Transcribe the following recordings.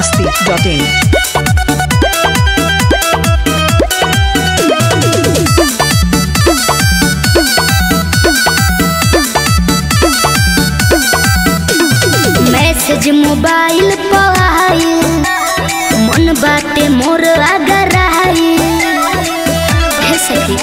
masti.in. Message mobile पर आइल मन बाटे मोर अगर आइल हे सखी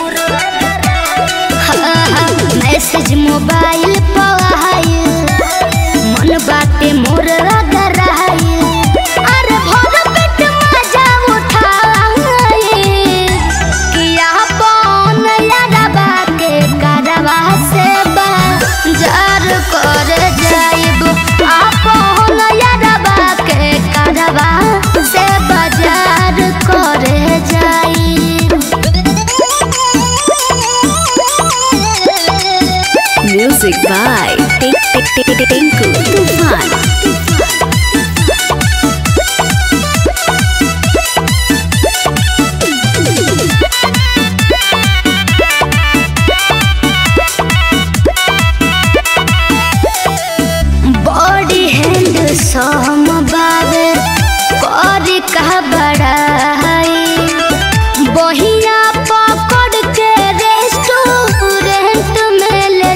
हाँ, हाँ, मैसेज मोबाइल पर आइल मन बाटे मोर अगर आइल अरे भर पेट मजा उठाइल किया पौन यारबा के करवा से बाजार कर जाइब आपन यारबा के करवा से बाजार कर जाइब Music by Tinku Tufan. Body handsome बावे करी कह बड़ाई बहिया पकड़ के रेस्टोरेंट में ले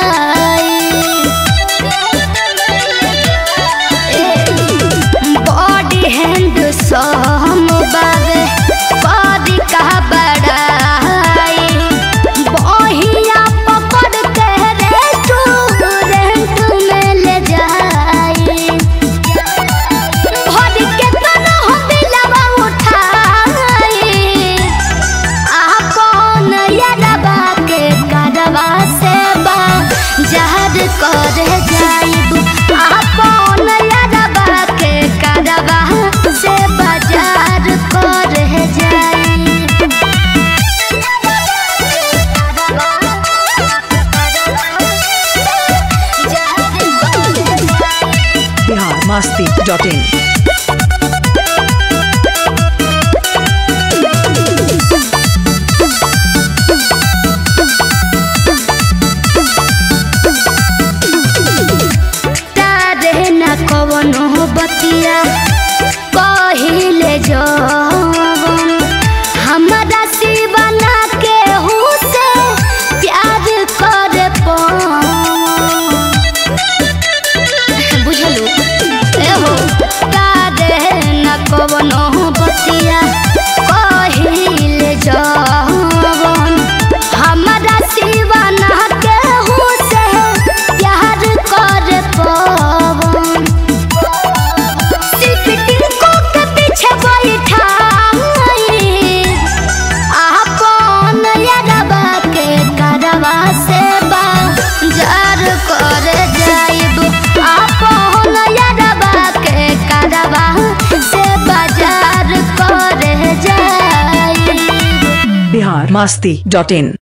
जाई बॉडी हैंड सम बावे करी कह बड़ाई बहिया पकड़ के रेस्टोरेंट में ले जाई भर के तना हो दिलवा उठाई आपन यारबा के करवा से बा जहर कर जाइब आपन यारबा के करवा से बाजार कर जाइब Bihar masti.in. तारे न कवनो बतिया कहिले जवन हमरा शिवना के से प्यार करे बुझलू एहो तारे न कवनो बतिया कहिले जवन हमरा शिवना के से प्यार करे पवन सिर्फ टिनको के पीछे बैठाई आपन यारबा के करवा से बाजार कर जाइब आपन यारबा के करवा से बाजार कर जाइब Bihar masti.in.